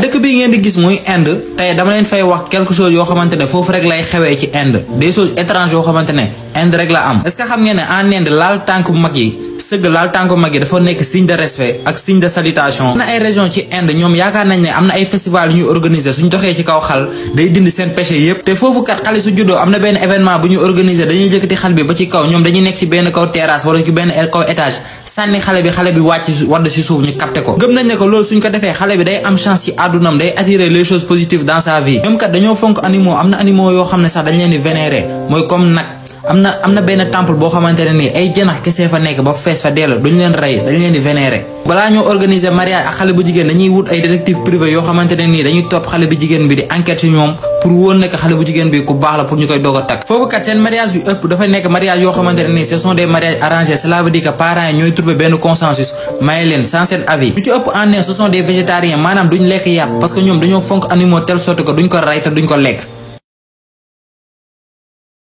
dëkk bi ngeen di gis muy Inde tey dama leen fay wax quelque chose yoo xamante ne foofu rek lay xewee ci Inde des choses étranges yoo xamante ne Inde rek la am est-ce que xam ngeen ne en Inde laal tànk bu mag yi sëgg laal tànk bu mag yi dafa nekk signe de respect ak signe de salutation am na ay région ci Inde ñoom yaakaar nañ ne am na ay festival yu ñuy organiser suñ doxee ci kaw xal day dindi seen péché yépp te foofu kat xale su juddoo am na benn événement bu ñu organiser dañuy jëkkati xal bi ba ci kaw ñoom dañuy nekk ci benn kaw terrasse wala ci benn kaw étage sànni xale bi xale bi wàcc wadd ci suuf ñu capté ko gëm nañ ne ko loolu suñ ko defee xale bi day am chance ci àddunam day attirer les choses positives dans sa vie ñoom kat dañoo fonk animaux am na animaux yoo xam ne sax dañ leen di vénérer mooy comme nag am na am na benn temple boo xamante ne nii ay janax kese fa nekk ba fees fa dell duñ leen rey dañ leen di vénérer balaa ñoo organiser mariage ak xale bu jigéen dañuy wut ay détective privé yoo xamante ne nii dañuy topp xale bu jigéen bi di enquête ci ñoom pour wóor nekk xale bu jigéen bi ku baax la pour ñu koy doog a takk foofu kat seen mariage yu ëpp dafa nekk mariage yoo xamante ne nii ce sont des mariages arrangés cela veut dire que parents yi ñooy trouver benn consensus maye leen sans seen avis lu ci ëpp en ne ce sont des végétariens maanaam duñ lekk yàpp parce que ñoom dañoo fonk animaux telle sorte que duñ ko rey te duñ ko lekk